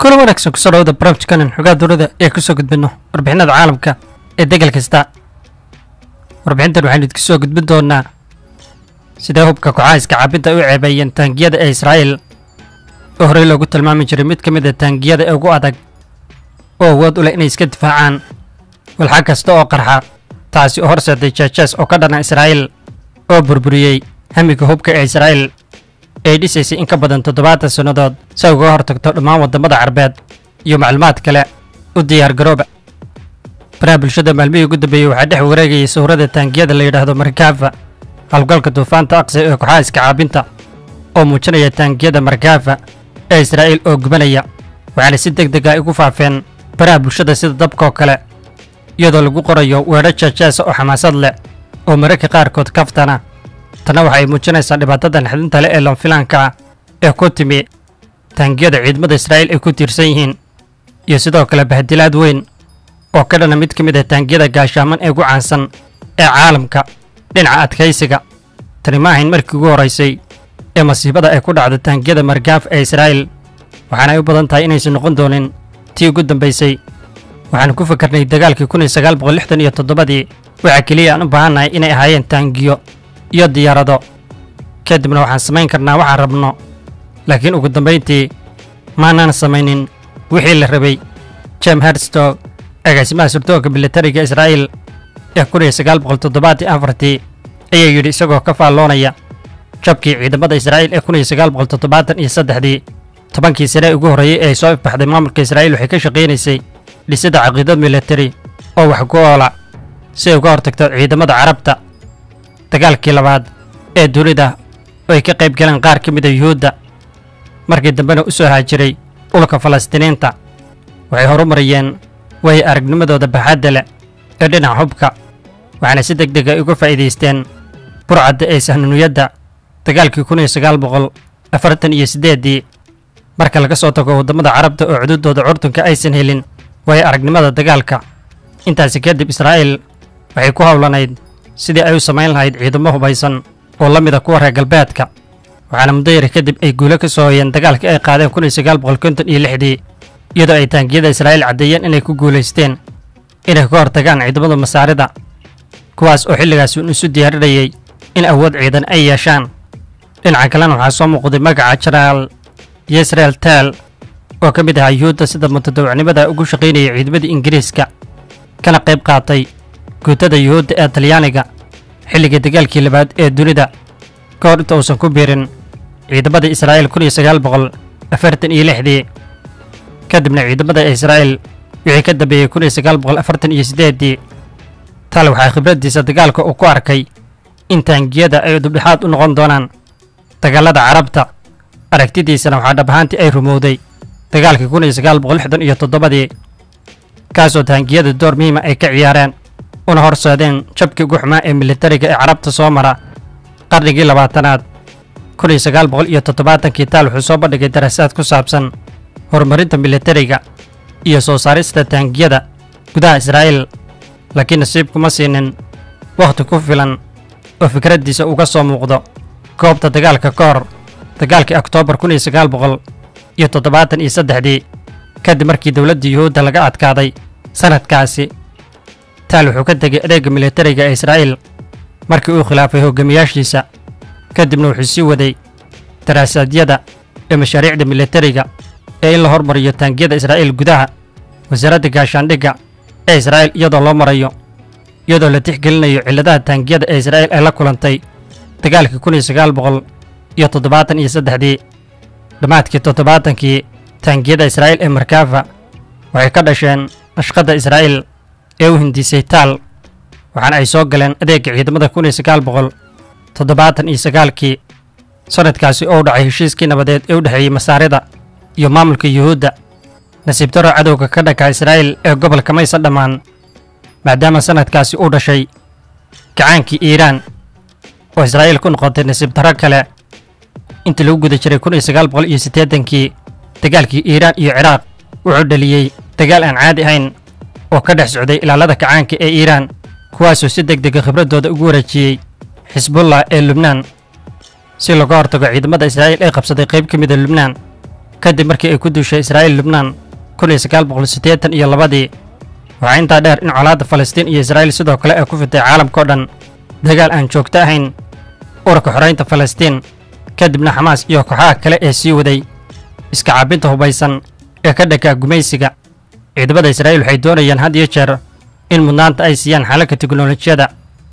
kulan wanaagsan kusoo dhawada barnaamijkanan xogaa dowlada ee kusoo gudbino warbixinada caalamka ee degal kasta warbixintan waxaynu idinku soo gudbin doonaa sidee hubka kooxaha caabinta u ceebeeyeen taangiyada ee israa'iil oo horey loogu tilmaami jiray mid ka mid a taangiyada ee ugu adag oo awood u leh inay iska difaacaan walxa kasta oo qarxa taasi oo horseeday jeejees oo ka dhana israa'iil oo burburiyey hamiga hubka ee israa'iil ay dhisaysay in ka badan toddobaatan sannadood si ay uga hortagto dhammaan waddamada carbeed iyo macluumaad kale u diyaargarooba baraha bulshada maalmihii ugu dambeeyey waxaa dhex wareegayay sawirada taangiyada la yidhaahdo markaafa howlgalka duufaanta aqsa ee kooxaha iska caabinta oo muujinaya taangiyada markaafa ee israa'iil oo gubanaya waxaana si deg deg ah ugu faafeen baraha bulshada sida dabkaoo kale iyadoo lagu qorayo weedho jeejeesa oo xamaasad leh oo mararka qaarkood kaftana tanna waxa ay muujinaysaa dhibaatada naxdinta leh ee lanfilaanka ah ee ku timi taangiyada ciidamada israa'iil ay ku tiirsan yihiin iyo sidoo kale bahdilaad weyn oo ka dhana mid ka mid ah taangiyada gaashaaman ee ugu caansan ee caalamka dhinaca adkaysiga tani ma ahayn markii ugu horraysay ee masiibada ay ku dhacdo taangiyada margaaf ee israa'iil waxaana ay u badan tahay inaysan noqon doonin tii ugu dambaysay waxaanu ku fakarnay dagaalkii kun iyo sagaal boqol lixdan iyo toddobadii waxaa keliya aan u baahannahay inay ahaayeen taangiyo iyo diyaarado kadibna waxaan samayn karnaa waxaan rabno laakiin ugu dambayntii maanaan samaynin wixii la rabay jem herstog agaasimaha surdoonka militariga israa'iil ee kun iyo sagaal boqol toddobaatan afartii ayaa yidhi isagoo ka faalloonaya jabkii ciidamada israa'iil ee kun iyo sagaal boqol toddobaatan iyo saddexdii tobankii sane ugu horreeyey ee ay soo ifbaxday maamulka israa'iil waxay ka shaqaynaysay dhisidda caqiidad militari oo wax ku oola si ay uga hortagto ciidamada carabta dagaalkii labaad ee dunida oo ay ka qayb galeen qaar ka mid a yuhuudda markii dambena u soo haajiray dhulka falastiiniinta waxay horumariyeen way aragnimadooda baxadda leh ee dhinaca hubka waxaana si deg deg ay uga faa'iidaysteen burcadda ee sahnuniyadda dagaalkii kun iyo sagaal boqol afartan iyo siddeeddii marka laga soo tago waddamada carabta oo xuduuddooda curdunka aysan helin way aragnimada dagaalka intaasi kadib israa'iil waxay ku howlanayd sidii ay u samayn lahayd ciidamo hubaysan oo la mida kuwa reer galbeedka waxaana muddo yari kadib ay guulo ka soo hoyeen dagaalkii ay qaadeen kun iyo sagaal boqol konton iyo lixdii iyadoo ay taangiyada israa'iil caddeeyeen inay ku guulaysteen inay ka hortagaan ciidamada masaarida kuwaas oo xilligaas un isu diyaarinayay in awood ciidan ay yeeshaan dhinaca kalena waxaa soo muuqday magaca jenaraal yisrael tel oo ka mid ahaa yuhuudda sida mutadawacnimada ugu shaqaynayay ciidamadii ingiriiska kana qayb qaatay guutada yuhuudda ee talyaaniga xilligii dagaalkii labaad ee dunida ka hor inta uusan ku biirin ciidamada israa'iil kun iyo sagaal boqol afartan iyo lixdii kadibna ciidamada israa'iil wixii ka dambeeyey kun iyo sagaal boqol afartan iyo siddeeddii tal waxaa khibraddiisa dagaalka uu ku arkay in taangiyada ay dubdhexaad u noqon doonaan dagaalada carabta aragtidiisana waxaa dhab ahaantii ay rumowday dagaalkii kun iyo sagaal boqol lixdan iyo toddobadii kaasoo taangiyada door muhiima ay ka ciyaareen una horseedeen jabkii ugu xumaa ee militariga ee carabta soo mara qarnigii labaatanaad kun iyo sagaal boqol iyo toddobaatankii taal wuxuu soo bandhigay daraasaad ku saabsan horumarinta militariga iyo soo saarista taangiyada gudaha israa'iil laakiin nasiib kuma siinin wakhti ku filan oo fikraddiisa uga soo muuqdo goobta dagaalka ka hor dagaalkii oktoobar kun iyo sagaal boqol iyo toddobaatan iyo saddexdii kadib markii dowladda yuhuudda laga adkaaday sannadkaasi taal wuxuu ka tegay adeegga militariga ee israa'iil markii uu khilaafay hogaamiyaashiisa kadibna wuxuu sii waday daraasaadiyada ee mashaariicda militariga ee in la hormariyo taangiyada israa'iil gudaha wasaaradda gaashaandhigga ee israa'iil iyadoo loo marayo iyadoo la tixgelinayo cilladaha taangiyada ee israa'iil ay la kulantay dagaalkii kun iyo sagaal boqol iyo toddobaatan iyo saddexdii dhammaadkii toddobaatankii taangiyada israa'iil ee markaafa waxay ka dhasheen nashqadda israa'iil ee u hindisay taal waxaana ay soo galeen adeegga ciidamada kun iyo sagaal boqol toddobaatan iyo sagaalkii sannadkaasi oo u dhacay heshiiskii nabadeed ee u dhexeeyey masaarida iyo maamulka yuhuudda nasiib daro cadowga ka dhanka israa'iil ee gobolka maysan dhammaan maadaama sannadkaasi uu dhashay gacaankii iiraan oo israa'iil ku noqotay nasiib darro kale intii lagu guda jiray kun iyo sagaal boqol iyo siddeedankii dagaalkii iiraan iyo ciraaq wuxuu dhaliyey dagaal aan caadi ahayn oo ka dhex socday ilaalada kacaanka ee iiraan kuwaasoo si deg dega khibraddooda ugu wareejiyey xisbullah ee lubnaan si looga hortago ciidamada israa'iil ee qabsaday qayb ka mida lubnaan kadib markii ay ku duushay israa'iil lubnaan kun iyo sagaal boqol siddeetan iyo labadii waxaa intaa dheer in colaadda falastiin iyo israa'iil sidoo kale ay ku fitay caalamkao dhan dagaal aan joogto ahayn urarka xoraynta falastiin kadibna xamaas iyo kooxaha kale ee sii waday iska caabinta hubaysan ee ka dhakaa gumaysiga ciidamada israa'iil waxay doonayaan had iyo jeer in mudnaanta ay siiyaan xalalka teknolojiyada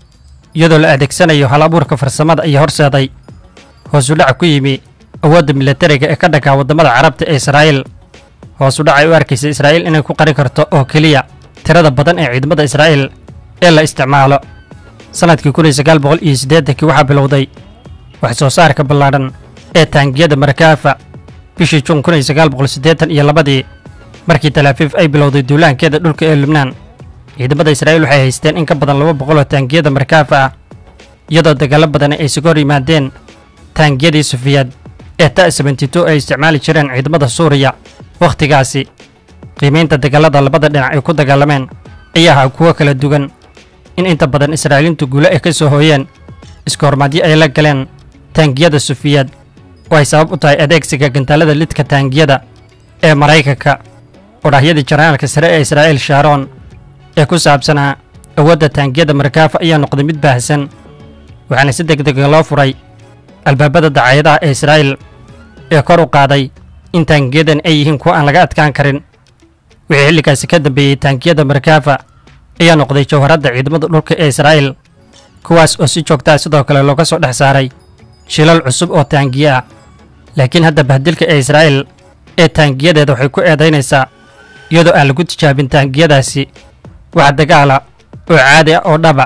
iyadoo la adeegsanayo hal abuurka farsamada iyo horseeday hoos u dhaca ku yimi awoodda milatariga ee ka dhakaa waddamada carabta ee israa'iil hoos u dhac ay u arkaysa israa'iil inay ku qarin karto oo keliya tirada badan ee ciidamada israa'iil ee la isticmaalo sannadkii kun iyo sagaal boqol iyo siddeetankii waxaa bilowday wax soo saarka ballaadhan ee taangiyada markaafa bishii juun kun iyo sagaal boqol siddeetan iyo labadii markii talaafiif ay bilowday duulaankeeda dhulka ee lubnaan ciidamada israa'iil waxay haysteen in ka badan laba boqol oo taangiyada markaafa ah iyadoo dagaallo badan ay isaga hor yimaadeen taangiyadii sufiyaad ee ta sebenty-two ay isticmaali jireen ciidamada suuriya wakhtigaasi qiimaynta dagaalada labada dhinac ay ku dagaalameen ayaa ahaa kuwo kala duwan in inta badan israa'iiliintu guulo ay ka soo hooyeen iska hormaadyo ay la galeen taangiyada sufiyaad oo ay sabab u tahay adeegsiga gantaalada lidka taangiyada ee maraykanka odhaahyadii janaraalka sare ee israa'iil shaaroon ee ku saabsanaa awoodda taangiyada markaafa ayaa noqday mid baahsan waxaana si deg dega loo furay albaabada dacaayadaha ee israa'iil ee kor u qaaday in taangiyadan ay yihiin kuwo aan laga adkaan karin wixii xilligaasi ka dambeeyey taangiyada markaafa ayaa noqday jawharadda ciidamada dhulka ee israa'iil kuwaas oo si joogtaa sidoo kale looga soo dhex saaray shilal cusub oo taangiye ah laakiin hadda bahdilka ee israa'iil ee taangiyadeeda waxay ku eedaynaysaa iyadoo aan lagu tijaabin taangiyadaasi wax dagaala oo caadi ah oo dhaba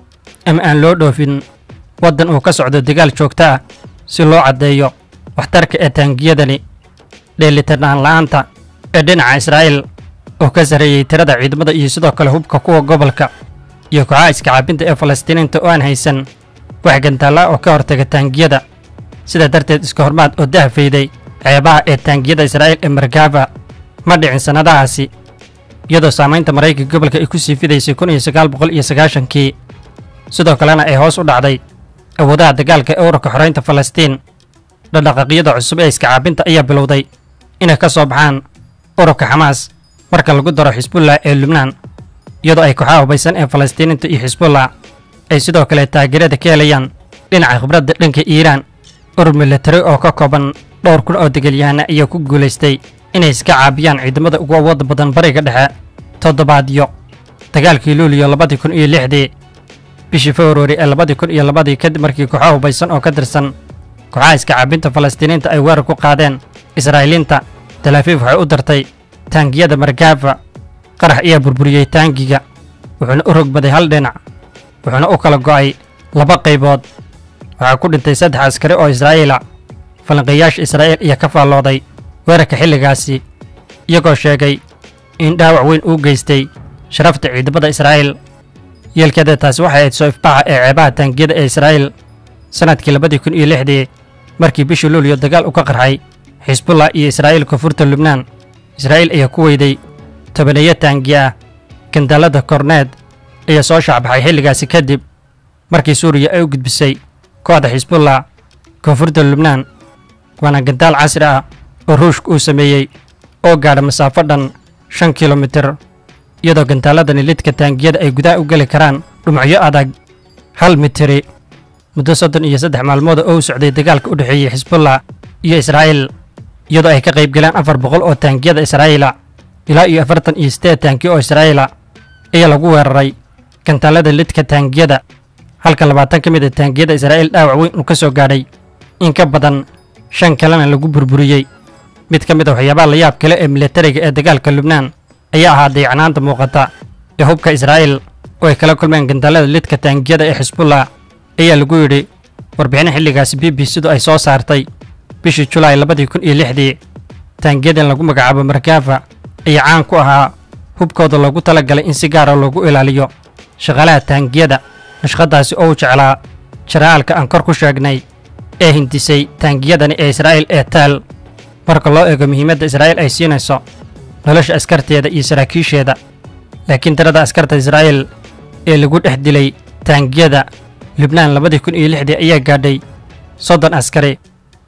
ama aan loo dhoofin waddan uu ka socdo dagaal joogto ah si loo caddeeyo waxtarka ee taangiyadani dheelitirnaan la'aanta ee dhinaca israa'iil oo ka sarreeyey tirada ciidamada iyo sidoo kale hubka kuwa gobolka iyo kooxaha iska caabinta ee falastiiniinta oo aan haysan wax gantaalla oo ka hortaga taangiyada sidaa darteed iska hormaad oo dahfayday ceebaha ee taangiyada israa'iil ee markaafa ma dhicin sannadahaasi iyadoo saamaynta maraykanka gobolka ay ku sii fidaysay kun iyo sagaal boqol iyo sagaashankii sidoo kalena ay hoos u dhacday awoodaha dagaalka ee ururka xoraynta falastiin dhaqdhaqaaqyada cusub ee iska caabinta ayaa bilowday inay ka soo baxaan ururka xamaas marka lagu daro xisbullah ee lubnaan iyadoo ay kooxaha hubaysan ee falastiiniinta iyo xisbullah ay sidoo kale taageerada ka helayaan dhinaca khibradda dhanka iiraan urur milatari oo ka kooban dhowr kun oo degalyahana ayaa ku guulaystay inay iska caabiyaan ciidamada ugu awoodda badan bariga dhexe toddobaadyo dagaalkii luuliyo labadii kun iyo lixdii bishii februari ee labadii kun iyo labadii kadib markii kooxo hubaysan oo ka tirsan kooxaha iska caabinta falastiiniinta ay weerar ku qaadeen israa'iiliinta talaafiif waxay u dartay taangiyada markaafa qarax ayaa burburiyey taangiga wuxuuna u rogbaday hal dhinac wuxuuna u kala go'ay laba qaybood waxaa ku dhintay saddex askari oo israa'iila falanqeeyaasha israa'iil ayaa ka faallooday weerarka xilligaasi iyagoo sheegay in dhaawac weyn uu geystay sharafta ciidamada israa'iil yeelkeeda taasi waxay ahayd soo ifbaxa ee ceebaha taangiyada ee israa'iil sannadkii labadii kun iyo lixdii markii bishii luuliyo dagaal u ka qarxay xisbullah iyo israa'iil koonfurta lubnaan israa'iil ayaa ku weyday tobaneeyo taangiye ah gandaalada korneed ayaa soo shaacbaxay xilligaasi kadib markii suuriya ay u gudbisay kooxda xisbullah koonfurta lubnaan waana gandaal casri ah oo ruushka uu sameeyey oo gaadha masaafo dhan shan kilomitir iyadoo gantaaladani lidka taangiyada ay gudaha u geli karaan dhumacyo adag hal mitiri muddo soddon iyo saddex maalmood oo u socday dagaalka u dhexeeyey xisbullah iyo israa'iil iyadoo ay ka qayb galeen afar boqol oo taangiyada israa'iila ilaa iyo afartan iyo siddeed taangiyo oo israa'iila ayaa lagu weeraray gantaalada lidka taangiyada halka labaatan ka mid a taangiyada israa'iil dhaawac weyn uu ka soo gaadhay in ka badan shan kalena lagu burburiyey mid ka mid a waxyaabaha layaab kale ee milatariga ee dagaalka lubnaan ayaa ahaa dayacnaanta muuqata ee hubka israa'iil oo ay kala kulmeen gantaalada lidka taangiyada ee xisbullah ayaa lagu yidhi warbixin xilligaasi b b sidu ay soo saartay bishii julaay labadii kun iyo lixdii taangiyadan lagu magacaabo markaafa ayaa caan ku ahaa hubkooda loogu tala galay in si gaara loogu ilaaliyo shaqaalaha taangiyada nashqadaasi oo u jeclaa jaraalka aan kor ku sheegnay ee hindisay taangiyadani ee israa'iil ee taal marka loo eego muhiimadda israa'iil ay siinayso nolosha askarteeda iyo saraakiisheeda laakiin tirada askarta israa'iil ee lagu dhex dilay taangiyada lubnaan labadii kun iyo lixdii ayaa gaadhay soddon askari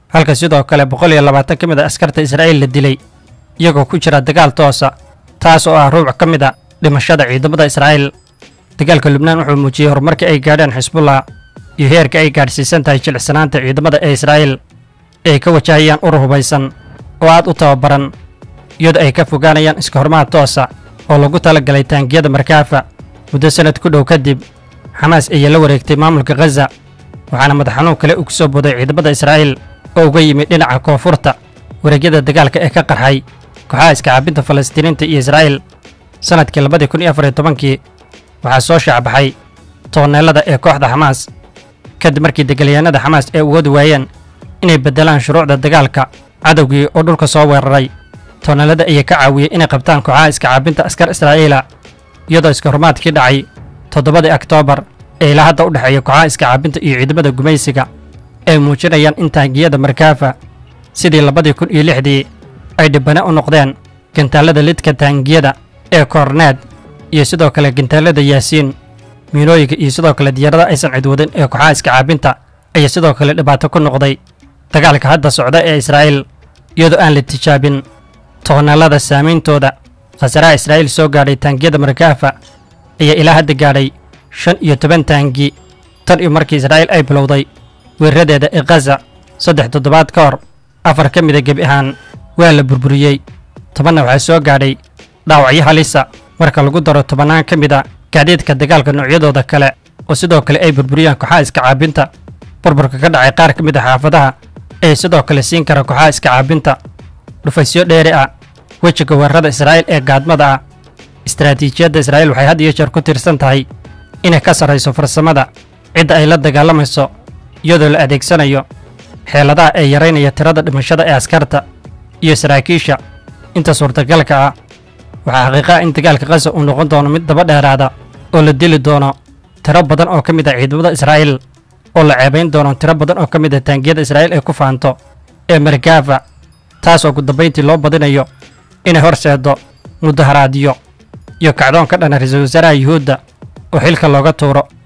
halka sidoo kale boqol iyo labaatan ka mid a askarta israa'iil la dilay iyagoo ku jira dagaal toosa taas oo ah ruuc ka mid a dhimashada ciidamada israa'iil dagaalka lubnaan wuxuu muujiyey horumarkii ay gaadheen xisbullah iyo heerka ay gaadhsiisan tahay jilicsanaanta ciidamada ee israa'iil ee ay ka wajahayaan urur hubaysan oo aad u tababaran iyadoo ay ka fogaanayaan iska hormaad toosa oo lagu tala galay taangiyada markaafa muddo sannad ku dhow kadib xamaas ayaa la wareegtay maamulka khaza waxaana madax xanuun kale uu ku soo boday ciidamada israa'iil oo uga yimid dhinaca koonfurta wareegyada dagaalka ee ka qarxay kooxaha iska caabinta falastiiniinta iyo israa'iil sannadkii labadii kun iyo afar iyo tobankii waxaa soo shaacbaxay tooneellada ee kooxda xamaas kadib markii degaalyahanada xamaas ay ugoodi waayeen inay beddelaan shuruucda dagaalka cadowgii oo dhulka soo weeraray tooneellada ayaa ka caawiyey inay qabtaan kooxaha iska caabinta askar israa'iila iyadoo iska hormaadkii dhacay toddobadii oktoobar ee ilaa hadda u dhexeeya kooxaha iska caabinta iyo ciidamada gumaysiga ay muujinayaan in taangiyada markaafa sidii labadii kun iyo lixdii ay dhibbane u noqdeen gantaallada lidka taangiyada ee koorneed iyo sidoo kale gantaallada yaasiin miinooyinka iyo sidoo kale diyaarada aysan cidwadin ee kooxaha iska caabinta ayaa sidoo kale dhibaato ku noqday dagaalka hadda socda ee israa'iil iyadoo aan la tijaabin toonaalada saameyntooda khasaraha israa'iil soo gaadhay taangiyada markaafa ayaa ilaa hadda gaadhay shan iyo toban taangi tan iyo markii israa'iil ay bilowday weeraradeeda ee khaza saddex toddobaad ka hor afar ka mida gebi ahaan waa la burburiyey tobanna waxaa soo gaadhay dhaawacyo halisa marka lagu daro tobannaan ka mid a gaadiidka dagaalka noocyadooda kale oo sidoo kale ay burburiyaan kooxaha iska caabinta burburka ka dhacay qaar ka mid a xaafadaha ee sidoo kale siin kara kooxaha iska caabinta dhufaysyo dheeri ah wejiga weerarada israa'iil ee gaadmada ah istaraatiijiyadda israa'iil waxay had iyo jeer ku tiirsan tahay inay ka sarrayso farsamada cidda ay la dagaalamayso iyadoo la adeegsanayo xeeladaha ee yaraynaya tirada dhimashada ee askarta iyo saraakiisha inta suurtagalka ah waxaa xaqiiqaha in dagaalka khaza uu noqon doono mid daba dheeraada oo la dili doono tiro badan oo ka mid ah ciidamada israa'iil oo la ceebayn doono tiro badan oo ka mid ah taangiyada israa'iil ay ku faanto ee markaafa taas oo gudambayntii loo badinayo inay horseeddo mudaharaadyo iyo kacdoon ka dhana ra-iisul wasaaraha yuhuudda oo xilka looga tuuro